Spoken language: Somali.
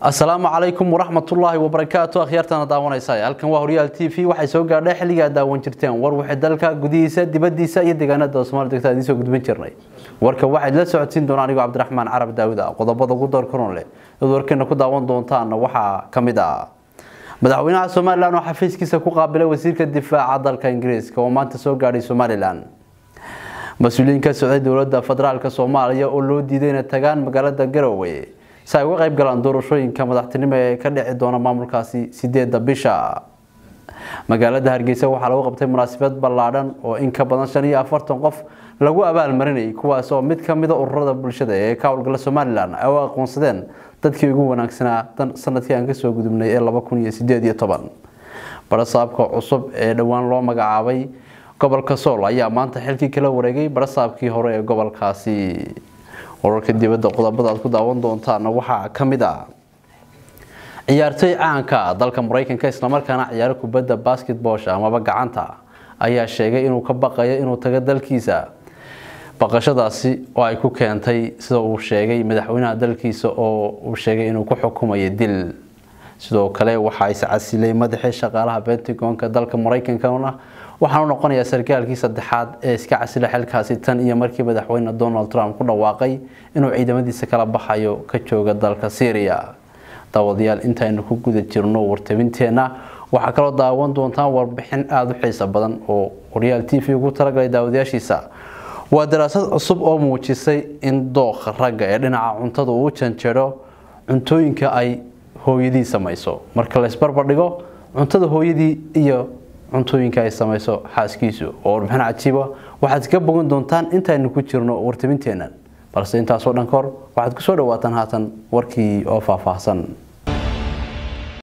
asalaamu calaykum waraxmatullaahi wabarakaatu akhyaartana daawanaysa halkan waa horyaal t v waxay soo gaadhay xilligaa daawan jirteen war wixii dalka gudihiisa dibadiisa iyo deegaanada somaali degta idiin soo gudbin jirnay warka waxaad la socodsiin doonaa anigoo cabdiraxmaan carab daawud ah qodobada ugu doorkaroon leh id warkeena ku daawan doontaana waxaa ka mid ah madaxweynaha somalilan oo xafiiskiisa ku qaabilay wasiirka difaaca dalka ingiriiska oo maanta soo gaadhay somalilan mas-uuliyiin ka socday dowlada federaalk soomaaliya oo loo diiday inay tagaan magaalada garowe si ay uga qayb galaan doorashooyinka madaxtinimo ee ka dhici doona maamulkaasi sideeda bisha magaalada hargeysa waxaa lagu qabtay munaasabad ballaadhan oo in ka badan shan iyo afartan qof lagu abaalmarinayay kuwaas oo mid kamida ururada bulshada ee ka howlgala somalilan ay u aqoonsadeen dadkii ugu wanaagsanaa sanadkii aan kasoo gudubnay ee laba kun iyo sideed iyo toban barasaabka cusub ee dhowaan loo magacaabay gobolka sool ayaa maanta xilkii kala wareegay barasaabkii hore ee gobolkaasi wararka dibadda qodobada aad ku daawan doontaana waxaa ka mid ah ciyaartoy caanka dalka maraykanka islamarkaana ciyaaro kubadda basketboosh amaba gacanta ayaa sheegay inuu ka baqayo inuu tago dalkiisa baqashadaasi oo ay ku keentay sida uu sheegay madaxweynaha dalkiisa oo uu sheegay inuu ku xukumayo dil sidoo kale waxaa iscasilay madaxii shaqaalaha bentagonka dalka maraykankana waxaanu noqonayaa sarkaalkii saddexaad ee iska casila xilkaasi tan iyo markii madaxweyne donald trump ku dhawaaqay inuu ciidamadiisa kala baxayo ka jooga dalka syria daawadayaal intaynu ku guda jirno wartabinteenna waxaa kaloo daawan doontaan warbixin aada u xiiso badan oo horyaal t v ugu talagalay daawadayaashiisa waa daraasad cusub oo muujisay in dooqa ragga ee dhinaca cuntada uu janjero cuntooyinka ay hooyadii samayso marka la isbarbardhigo cuntada hooyadii iyo cuntooyinka ay samayso xaaskiisu oo warbixin cajiiba waxaad ka bogan doontaan intaynu ku jirno wartabinteennan balse intaasoo dhan kahor waxaad kusoo dhawaataan haatan warkii oo faahfaahsan